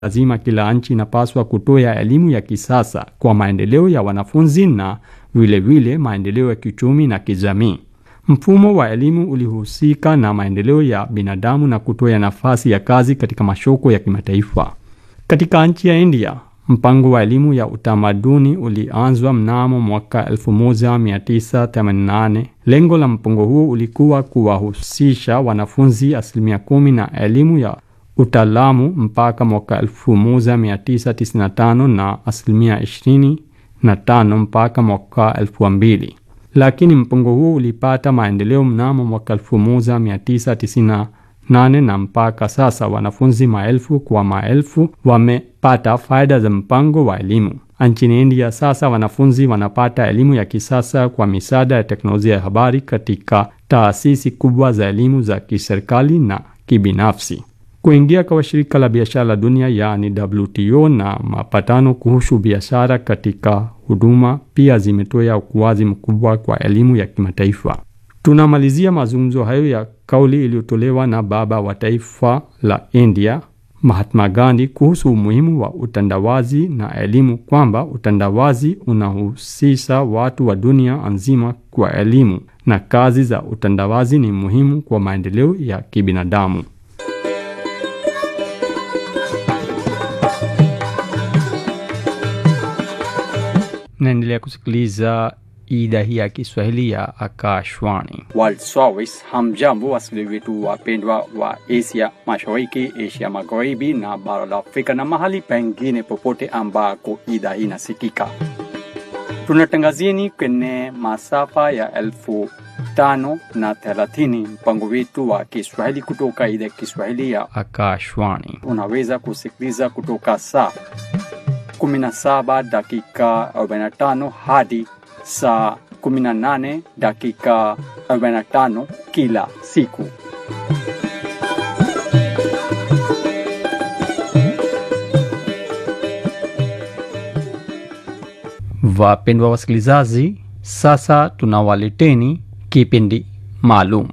lazima kila nchi inapaswa kutoa elimu ya kisasa kwa maendeleo ya wanafunzi na vilevile maendeleo ya kiuchumi na kijamii. Mfumo wa elimu ulihusika na maendeleo ya binadamu na kutoa nafasi ya kazi katika masoko ya kimataifa. Katika nchi ya India, mpango wa elimu ya utamaduni ulianzwa mnamo mwaka 1988. Lengo la mpango huo ulikuwa kuwahusisha wanafunzi asilimia kumi na elimu ya utaalamu mpaka mwaka 1995 na asilimia 25 mpaka mwaka 2000. Lakini mpango huo ulipata maendeleo mnamo mwaka 1998 na mpaka sasa wanafunzi maelfu kwa maelfu wamepata faida za mpango wa elimu. Nchini India sasa wanafunzi wanapata elimu ya kisasa kwa misaada ya teknolojia ya habari katika taasisi kubwa za elimu za kiserikali na kibinafsi. Kuingia kwa shirika la biashara la dunia yaani WTO na mapatano kuhusu biashara katika huduma pia zimetoa ukuaji mkubwa kwa elimu ya kimataifa. Tunamalizia mazungumzo hayo ya kauli iliyotolewa na baba wa taifa la India Mahatma Gandhi kuhusu umuhimu wa utandawazi na elimu, kwamba utandawazi unahusisha watu wa dunia nzima kwa elimu na kazi za utandawazi ni muhimu kwa maendeleo ya kibinadamu. Naendelea kusikiliza idhaa hii ya Kiswahili ya Akashwani. World Service. Hamjambo wasikilizaji wetu wapendwa wa Asia Mashariki, Asia Magharibi na bara la Afrika na mahali pengine popote ambako idhaa hii inasikika. Tunatangazieni kwenye masafa ya elfu tano na thelathini mpango wetu wa Kiswahili kutoka idhaa ya Kiswahili ya Akashwani. unaweza kusikiliza kutoka saa 17 dakika 45 hadi saa 18 dakika 45 kila siku. Wapendwa wasikilizaji, sasa tunawaleteni kipindi maalum,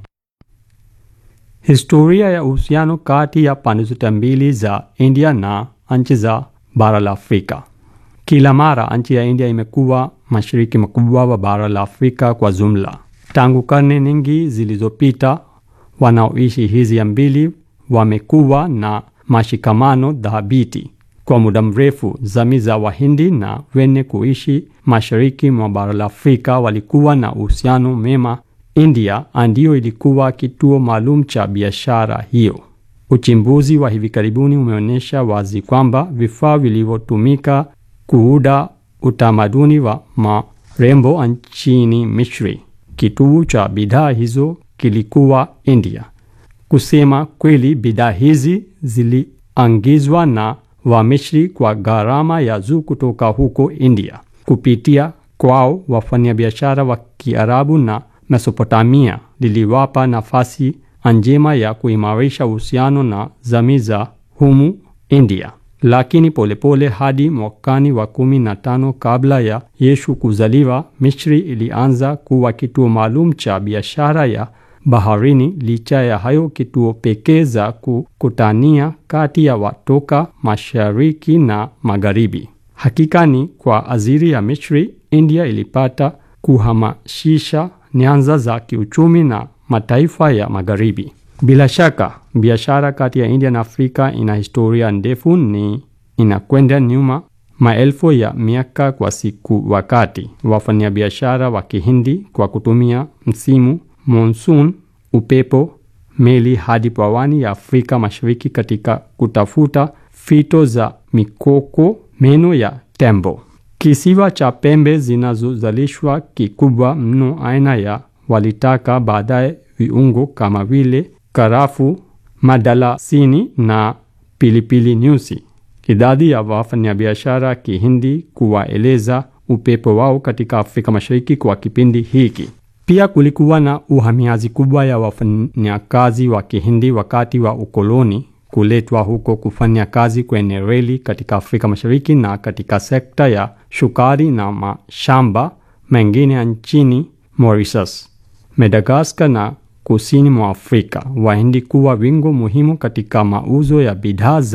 historia ya uhusiano kati ya pande zote mbili za India na nchi za bara la Afrika. Kila mara nchi ya India imekuwa mashariki makubwa wa bara la Afrika kwa jumla. Tangu karne nyingi zilizopita, wanaoishi hizi mbili wamekuwa na mashikamano dhabiti kwa muda mrefu. Jamii za Wahindi na wenye kuishi mashariki mwa bara la Afrika walikuwa na uhusiano mema. India ndiyo ilikuwa kituo maalum cha biashara hiyo. Uchimbuzi wa hivi karibuni umeonyesha wazi kwamba vifaa vilivyotumika kuuda utamaduni wa marembo nchini Misri, kituo cha bidhaa hizo kilikuwa India. Kusema kweli, bidhaa hizi ziliangizwa na Wamisri kwa gharama ya juu kutoka huko India. Kupitia kwao, wafanyabiashara wa Kiarabu na Mesopotamia liliwapa nafasi njema ya kuimarisha uhusiano na jamii za humu India. Lakini polepole pole hadi mwakani wa kumi na tano kabla ya Yesu kuzaliwa, Misri ilianza kuwa kituo maalum cha biashara ya baharini. Licha ya hayo, kituo pekee za kukutania kati ya watoka mashariki na magharibi. Hakika ni kwa ajili ya Misri, India ilipata kuhamasisha nyanza za kiuchumi na mataifa ya magharibi. Bila shaka biashara kati ya India na Afrika ina historia ndefu, ni inakwenda nyuma maelfu ya miaka kwa siku. Wakati wafanyabiashara wa Kihindi kwa kutumia msimu monsoon, upepo, meli hadi pwani ya Afrika Mashariki katika kutafuta fito za mikoko, meno ya tembo. Kisiwa cha pembe zinazozalishwa kikubwa mno aina ya walitaka, baadaye viungo kama vile karafu, madalasini na pilipili nyusi. Idadi ya wafanyabiashara Kihindi kuwaeleza upepo wao katika Afrika Mashariki kwa kipindi hiki. Pia kulikuwa na uhamiaji kubwa ya wafanyakazi wa Kihindi wakati wa ukoloni kuletwa huko kufanya kazi kwenye reli katika Afrika Mashariki na katika sekta ya shukari na mashamba mengine nchini Mauritius, Madagascar na kusini mwa Afrika. Wahindi kuwa wingo muhimu katika mauzo ya bidhaa za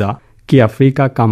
kiafrika kama